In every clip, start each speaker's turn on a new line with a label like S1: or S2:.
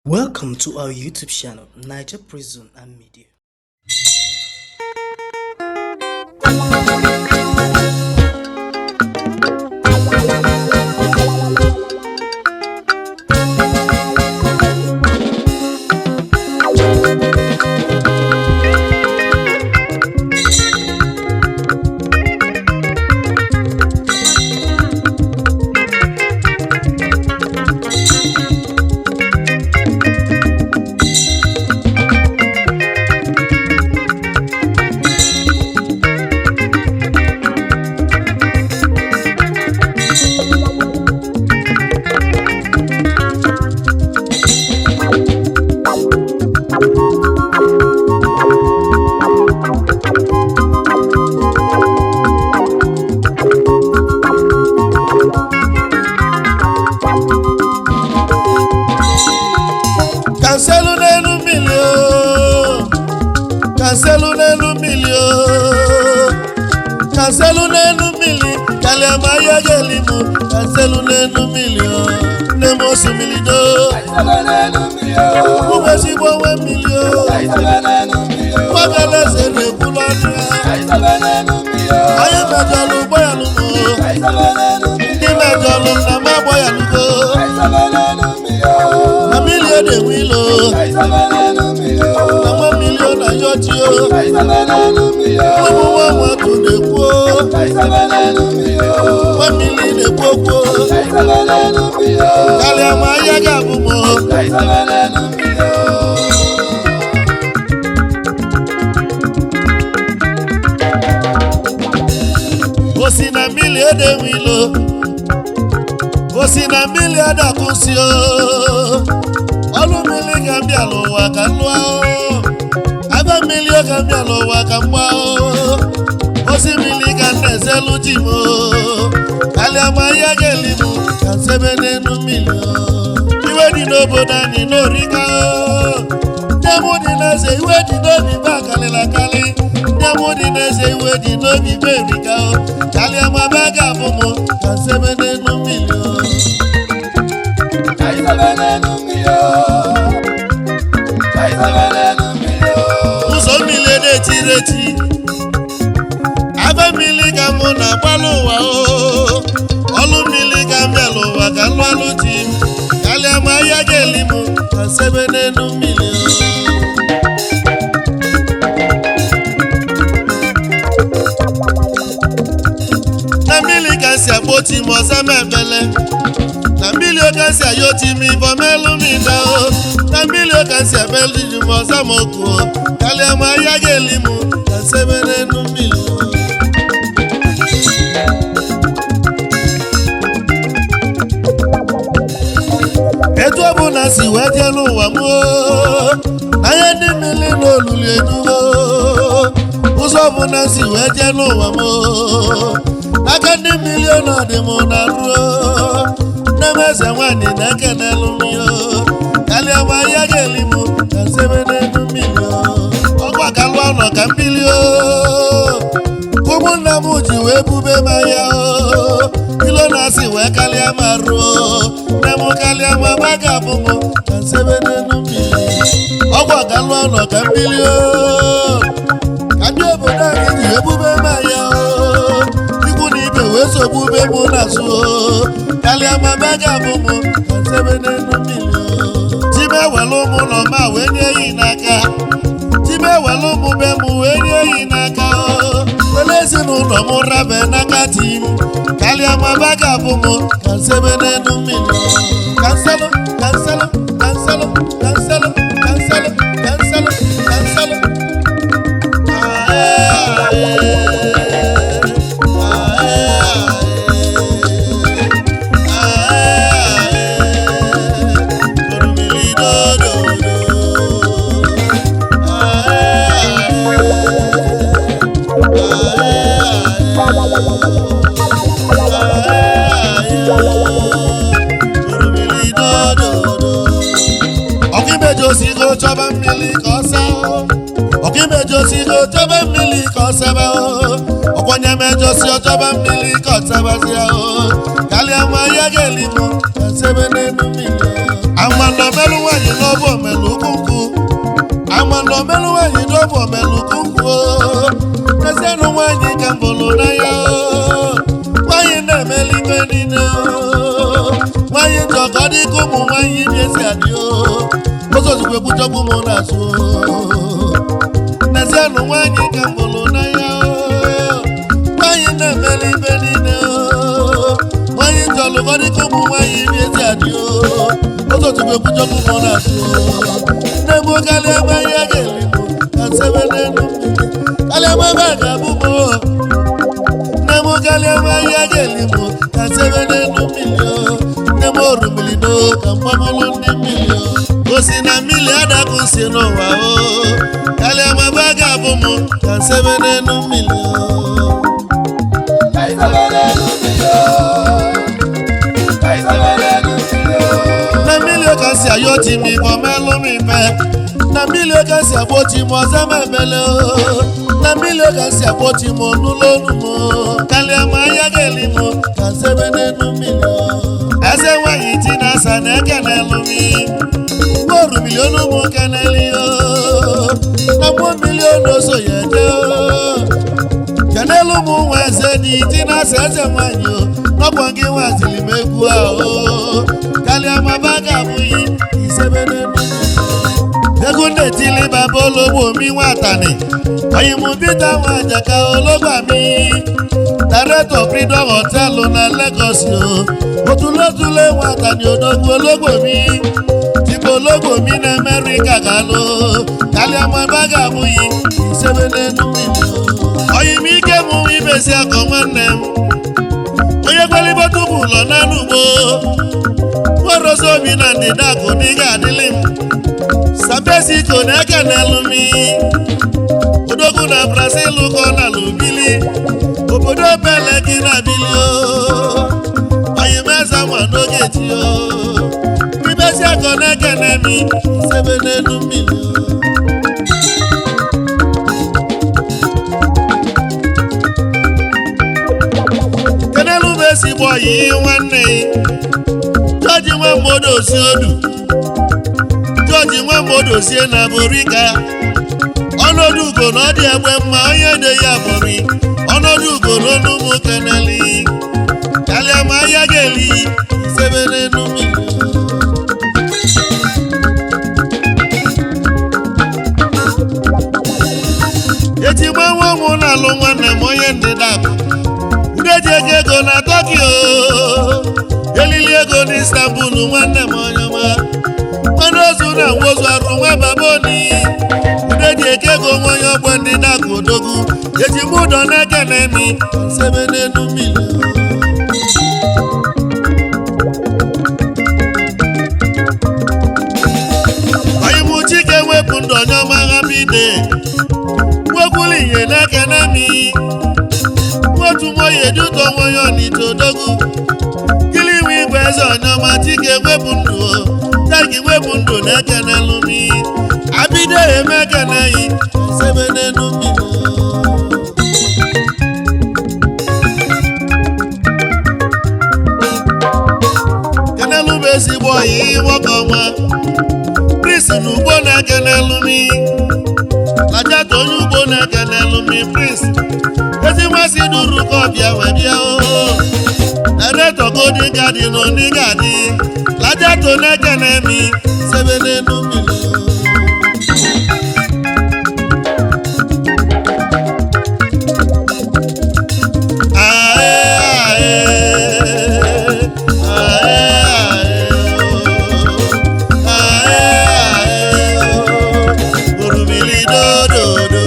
S1: Welcome to our YouTube channel, Niger Prison and Media.
S2: kanselu n'elu mmiri o kanselu n'elu mmiri o kanselu n'elu mmiri kalịa ma ya ga-eli m kanselu n'elu mmiri o nne m osimiri do ụmụ ezigbo nwe mmiri o kwagaleze na-ekwu n'ọnụ ya onye mejọlụ ụgbọ ya lụmo ndị mejọlụ nna m agbọ ya lụgo na mmiri ọ na-enwe ilo na nwa mmiri ọ na-ayọ chi o ụmụ nwa nwatụ na-ekwu o nwa mmiri na-ekwu okwu o karịa ma ahịa ga-abụ m o osi na mmiri edewe ilo osi na mmiri adakwụsị o ọlụ mmiri ga mbịa n'ụwa ka m lụọ o aba mmiri ọ ga mbịa n'ụwa ka m gbaa o osi mmiri ga na-ezelu ji m o kalịa ma ya ga-eli m ka nsebe n'elu mmiri o iwe dị n'obodo anyị n'orika o nne m dị n'eze iwe dị n'obi be akalịla akali nne m dị n'eze iwe dị n'obi be erika o kalịa ma be ga-abụ m ka nsebe n'elu mmiri o ụzọ mmiri na-etiri eti aba mmiri ka mụ na agbalụ ụwa o ọlụ mmiri ka m bịala ụwa ka lụ alụ ji m kalịa ma ahịa ga-eli m ka sebe n'elu mmiri na mmiri ka si akpọti m ọza m ebele na mmiri oke si ayọti m ibọ melụ m ide o na mmiri oke si ebelu ji m ọza m oku o kalịa ma ahịa ga-eli m ka sebe n'elu mmiri o etu ọ bụ na si wee jee n'ụwa m oo, anya ndị mmiri na olulu edugo ụzọ ọ bụ na si wee jee n'ụwa m oo, n'aka ndị mmiri ọnọdụ m na ruo nne m eze nwaanyị na-ekenelu m yo kalịa ma ya ga-eli m ka sebe n'elu mmiri o ọgwa ka lụọ nọ ka mmiri o ụmụnna m ji wee bube m anya o ilo na-asị wee kalịa ma ruo nne m kalịa ma ma ga-abụ m ka nsebe n'elu mmiri ọgwụ ọgalụ ọnọ ka mmiri o ka ndị obodo anyị ji wee bube m anya o ikwu na ibe wee so bube m n'azụ o kalịa ma ma ga-abụ m ka nsebe n'elu mmiri o time ewelu ụmụ ụlọ ma wee nye yi n'aka time ewelu ụmụ be m wee nye yi n'aka o wele ezinụlọ m rabe n'aka di m kalịa ma ba ga-abụ m ka nsebe n'elu mmiri kanselụ kanselụ kanselụ kanselụ kanselụ kanselụ kanselụ ọkaimejiosigo chọba mmiri ka ọ saa ọkaimejiosigo chọba mmiri ka ọ sebe ọkwanye mejosi ọchọba mmiri ka ọ sebazia o kalịa nwa ya ga-eli m ka sebe n'elu mmiri amanọmelụ nwaanyị n'ọbụ omelu ukwu nkwụ amala omelụ nwaanyị n'ọbụ omelu ukwu nkwụ ezianụ nwaanyị ka mbụlụ n'anya nwaanyị na-emeli ibe niile nwaanyị njọ ka ọ dị ka ụmụ nwaanyị bi esi adị ụzọ ozugbo ekwuchọkwu m na-asụ n'ezianụ nwaanyị ka mbụlụ n'anya nwaanyị na-emeli ibe niile nwaanyị njọ lụkọ dị ka ụmụ nwaanyị bi esi adị ụzọ ozugbo ekwuchọkwu m na-asụ nne m kalịa nwaanyị a ga-eli m ka nsebe n'elu mmiri kalịa nwaanyị a ga-abụ m nne m kalịa nwaanyị a ga-eli m ka nsebe n'elu mmiri nne m orumili do ka mgbamụlụ ndị mmiri o si na mmiri adakụ si n'ụwa o kalịa nwaanyị a ga-abụ m ka nsebe n'elu mmiri o na mmiri ka si ayọ ti mi bọ mẹlú mi pẹ na mmiri ka si àgbo ti mọ sẹmẹ mẹlẹ o na mmiri ka si àgbo ti mọ nulonu mọ kálíà mọ ayágẹlì mọ kà sẹbẹ nínú mmiri o. ẹsẹ wáyé tí na sàn ẹkẹnẹ lu mi ngóòrù mílíọnù mú kẹnẹlì o na mú mílíọnù oṣù yẹn jẹ o kẹnẹlù mú wọn ẹsẹ ní tí na sẹ ẹsẹ wáyé o nọgbọn kí wọn àtìlì mẹkú a o kálíà mọ bá gàmú yìí ìsẹbẹ nínú mmiri egunde tili baba ológbò mi wà tani ọyìnbó bíta wọn àjàká ológbà mi dàrẹ́tọ̀ freedom hotel na Lagos o òtúlótúlé wọn àtàní odogwu ológbò mi tìbò ológbò mi ní Amẹ́ríkà kà ló kálí ọmọ bága mú yìí ìṣẹ́wé nínú mi o. ọyìn mi ké mu ibèsí ọkọ̀ nwanne m onye gbalibo tupu lọ n'anụ ugbo nwaroso obi na ndịda akụ n'ịga adịlị m sabesiko na-eke n'elu mi odogwu na brazil kọ na lubili obodo bele gị na bili o oyimeza nwa n'oge ti o ibesi akọ na-eke n'emi sebe n'elu mmiri o kenelu bụ ezigbo ọyị nwanne jọji nwa mmadụ osi odu jọji nwa mmadụ osie na borika ọnọdụ ugo na ọ dị egbe mma onye de ya bori ọnọdụ ugo n'ọnụ ụmụ keneli kalịa ma ahịa ga-eli sebe n'elu mmiri eji gba nwa ụmụ na-alụ nwanne m onye ndịda bụ ndị eji ego ego na tokyo elili ego na istanbul nwanne m onye ọma nwanne ozu na nwozu arụ nwa baboni ndị eji eke ego nwa onye ọgbọ ndị dakụ odogwu eji m ụdọ n'eke na emi sebe n'elu mmiri onye chike wepụ ndụ onye ọma ha bide nwekwuru ihe n'eke na emi otu nwoye duto nwoye ọnịta odogwu kili iwe igwe eze ọnyọma chike wepụ ndụ o tagi wepụ ndụ na-ekene lumi abido eme ekene yi sebe n'elu mmiri kenelu bụ ezigbo ọyị nwoke ọnwa prince na ugbo na-ekene lumi lajata onye ugbo na-ekene lumi prince ezi nmasị duru ka ọbịa wee bịa oo ereto golden garden oni gadi laja to neke nemi sebe n'elu mmiri ae ae ae ae ae orumili dododo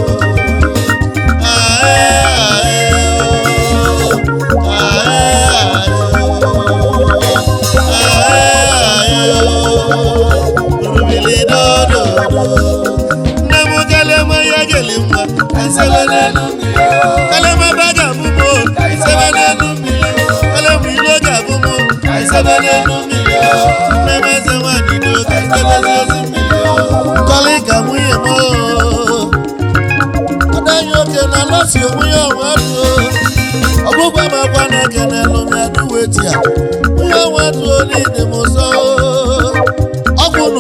S2: nne m kalema ya geli mma esebe n'elu mmiri kalema baga abụmụ esebe n'elu mmiri kalema ilo ga-abụmụ esebe n'elu mmiri nne m eze nwanyị do ka esebe n'elu mmiri kọlị ka nwunye m oo adanyi oke na lọsi onwunye ọnwa duo ọgbụgba m agwa na ekene lụmi aduwe tia nwunye ọnwa duo n'ide m ụzọ ọgwụ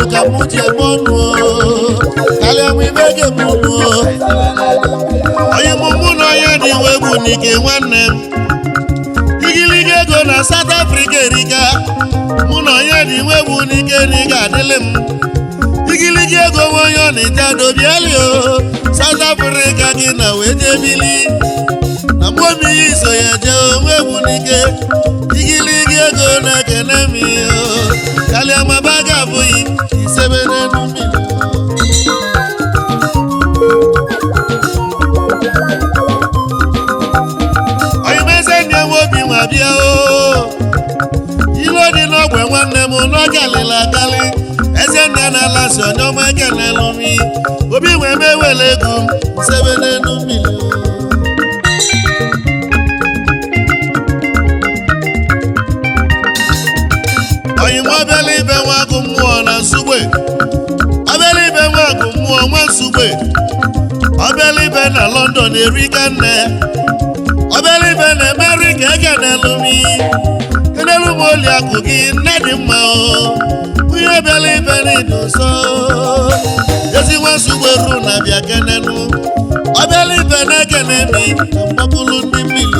S2: ji eme ọnụ karịa m ibe ga-eme ọnụ onye mụ mụ na onye dị iwe bụ n'ike nwanne m igiliga ego na South Africa erika mụ na onye dị iwe bụ n'ike na ị ga-adịlị m igiligi ego nwe onye ọ na-eje dobiali o South Africa gị na wee jee bili na mgbe omi ya iso ya jee onwe bụ n'ike igiligi ego na-ekene m o kalịa maba ga-abụghị isebe n'elu mmiri oyimeze ndị nwe obi nwa bịa o ilu dị n'ogwe nwanne m n'ọgalịla agalị eze nna na-ala si onye ọma ekenelụ mi obi wee mewele ego m sebe n'elu mmiri oyim ọbịala ibe nwa agụ mmụọ na nsugbe ọbịala ibe nwa agụ mmụọ nwa nsugbe ọbịala ibe na London erika nne ọbịala ibe na America ekenelụ mi kenelu m oli akụ gị nne dị mma o onye bịala ibe n'ịdị nsọ ezi nwasugbe ru na bịa kenenu ọbịala ibe na-ekene mi na mgbapụlụ ndị mmiri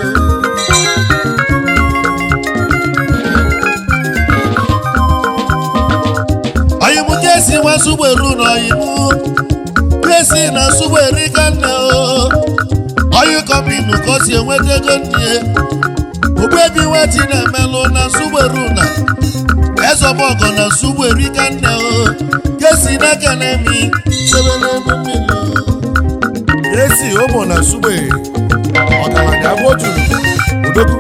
S2: oyimu kesi nwasugbe ru na oyimu kesi na sugbe rika nne o oyi kọmpinu ka o si enweta ego nne ogbebi nweti na-emelụ na sugberu na ezọbọgọ na sugberu ka nne o kesi n'aka na-emi sebe n'elu mmiri
S3: esi ụmụ na sugbe ọgaranya bụ otu odogwu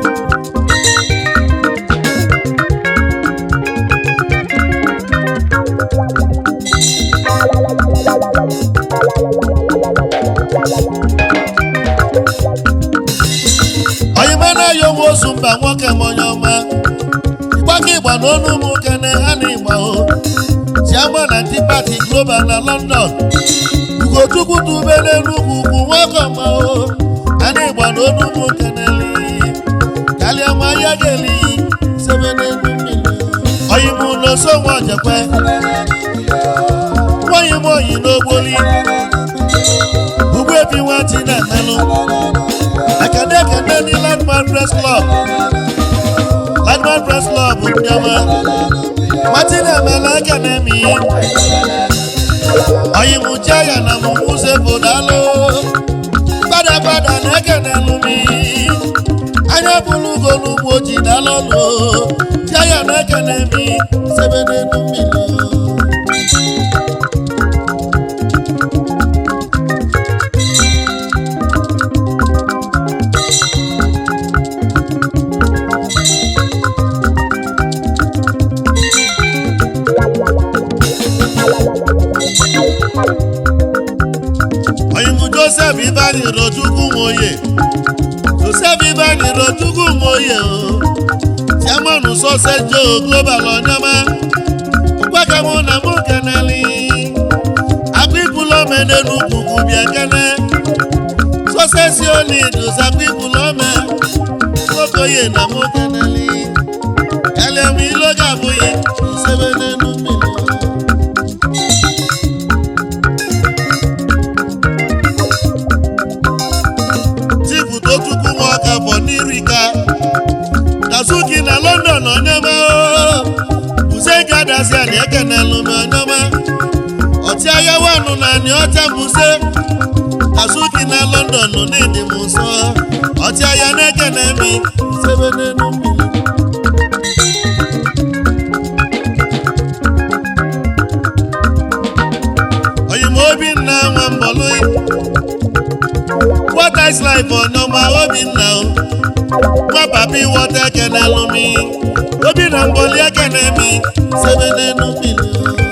S2: oyima na-ayọ nwa ozu mba nwoke m onye ọma ịgbaka ịgba na ọnụ ụmụ kene ha na ịgba o chiama na ndị pati global na London ugochukwu dube n'enugwu ugwu nwoke ọma o ha na ịgba na ọnụ ụmụ keneli kalịa ma ya ga-eli sebe n'elu mmiri oyimu n'oso nwa ojekwe nwaanyị m oyi n'ogboli ugbu ebi nwati na-emelụ ekene ekene ndị landmark press club landmark press club ndị ọma martin emela ekene mi oyimucha ya na mụmụze bodalo gbadagbada na ekene lumi anya bụrụ ugo n'ugbo ji dalọlụ tia ya na ekene mi sebe n'elu mmiri oyimu joseph ibani rochukwu nwoye joseph ibani rochukwu nwoye o chairman sọse joe global ọnyọma mgbakemụ na mụ keneli akpịpụlọme n'enugwu bịa kene sọse si oli dosa akpịpụlọme nwokoye na mụ keneli eliam iloga abụghị isebe n'elu mmiri tipụta chukwu nwa ọka bụ n'irika dazuki na london onyema buze gadazia na ekenelu m onyema ọchịagha wanụ na anyị ọcha buze dazuki na london n'ịdị m nsọ ọchịagha na-ekene mi sebe n'elu mmiri oyim obinna nwa mbọlụ what is life ọ̀nàmà obìnà o nwa papi wọta ekene lumi obìnà mbọli ekene mi sebe n'enu mmiri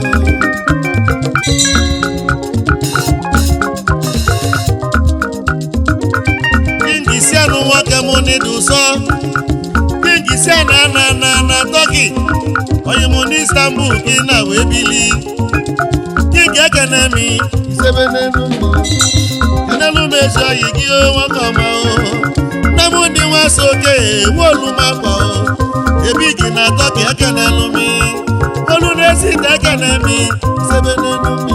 S2: kingi si anụ nwoke mụ n'idu sọ kingi si ana na na na tọki onye mụ n'istanbul gị na wee bili kingi ekene mi sebe n'enu mmiri enelu m ezi oyi gị o nwoke ọma o nne m ndị nwa so oke ewu olu m akwa o ebi gị na atọ ka ekenelu m olu na Vincent Ekenemi sebe n'elu mmiri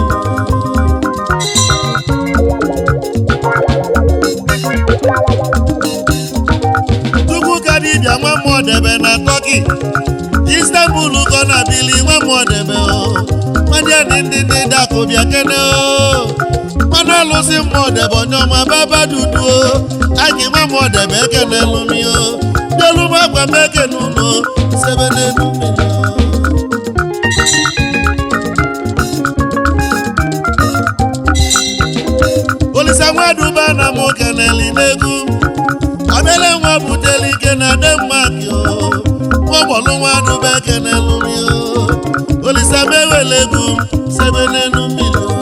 S2: Chukwu ka dibịa nwa mmụọ debe na Turkey Istanbul kọ na bili nwa mmụọ debe o nwanne ndị ndị ndị dakụ bịa kene o mmanụ alụsị mmụọ debe onye ọma baba dudu o anyị nwa mmụọ debe ekene lumi o bịalụ m agwa m ekene unu sebe n'elu mmiri o olisa nwaduba na mụ keneli n'egwu obele nwa buteli ike na denmark o nwagbọlụ nwaduba ekenelu mi o olisa mewele egwu sebe n'elu mmiri o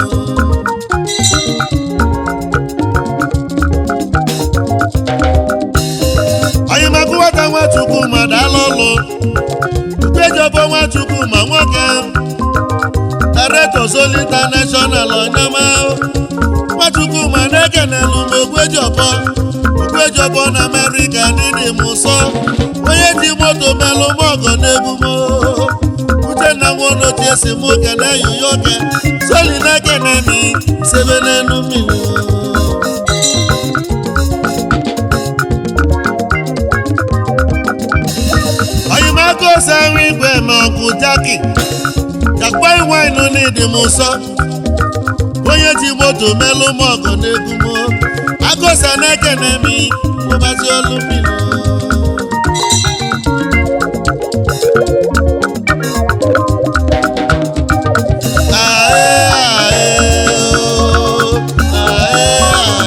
S2: oyimaka nwata nwachukwu ma dala ọlụ ukejobo nwachukwu ma nwoke director Zoli international onyema nwachukwu ma na-ekenelu m ogwejiọbọ ogwejiọbọ na amerịka dịdị m ụsọ onye ji moto melụ m ọgọ n'ebumo uchenna nwonochie si mụ kene yuyoke Zoli na-ekene mi sebe n'elu mmiri oyimaka ose ahụ igwe ma ọgwụ jaki jakwa iwainu n'ịdị m ụsọ onye ji moto melụ m ọgọ n'egwu m agụsa na-ekene m ụbazi olu mmiri Ae, ae, o, ae,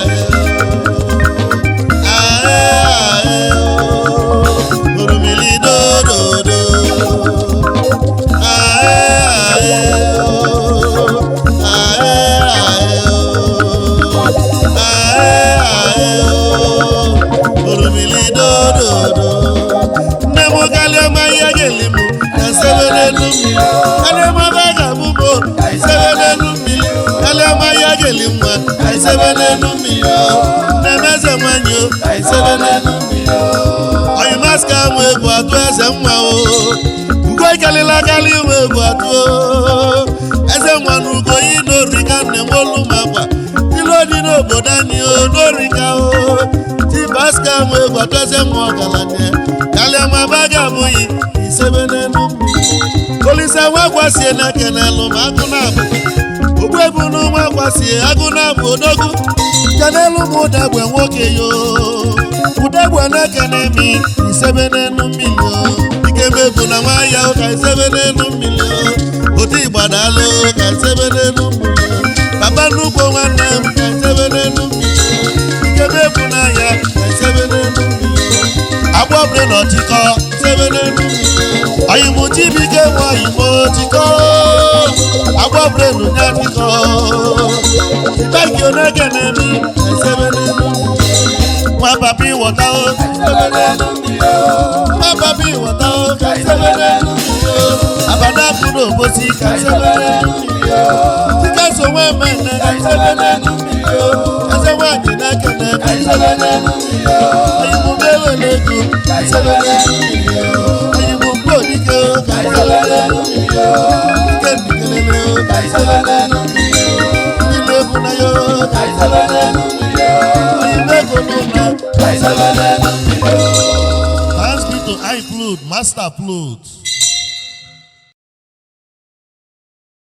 S2: ae, o. Ae, ae, o, orumili dododo. Ae, ae, o, ae, ae, o. Ae, ae, o, orumili dododo. Nne m kalịa ma ihe ga-eli m ka sebe n'elu mmiri kalịa ma ba ga-abụ m ka sebe n'elu mmiri kalịa ma ihe ga-eli nwa ka sebe n'elu mmiri o. nne m eze nwanyị o ka sebe n'elu mmiri o. oyi maska mụ egwu atụ eze nwa o ugo ikalịla kalị iwe egwu atụ o eze nwa na ugo yi n'ori ka nne m olu m akwa ilu dị n'obodo anyị o n'ori ka o ti baska mụ egwu atụ eze nwa ọgaranya kalịa ma ba ga-abụghị isebe n'elu mmiri olisa nwa gwasie na kenelu ma agụ na-abụ ogbu ebu n'ụmụ gwasie agụ na-abụ odogwu kenelu m ụdagbe nwoke yo ụdagbe na-ekene mi isebe n'elu mmiri o ikebe bụ na nwa ya ka isebe n'elu mmiri o otu igbadalụ ka isebe n'elu mmiri o papa nnukwu nwanne m ka isebe n'elu mmiri o ikebe bụ na ya ka isebe n'elu mmiri o agbọbre na ọchịkọ isebe n'elu mmiri o oyimụ chibike nwe oyimụ chikọ agbọbre na ụnya chikọ ibeki onegene mi ka isebe n'elu mmiri o nwa papa ịwọta o ka isebe n'elu mmiri o nwa papa ịwọta o ka isebe n'elu mmiri o abada kwuru obosi ka isebe n'elu mmiri o dịka so nwe mmemme ka isebe n'elu mmiri o eze nwanyị na-ekene ka isebe n'elu mmiri o oyimụ na-ewele ego ka isebe n'elu mmiri o oyimụ mgbe odike o ka isebe n'elu mmiri o dike ndikelele o ka isebe n'elu mmiri o ndị na-ebu na ya o ka isebe n'elu mmiri o oyimụ ego n'ụlọ ka isebe n'elu mmiri o Hands be to eye flood, master flood.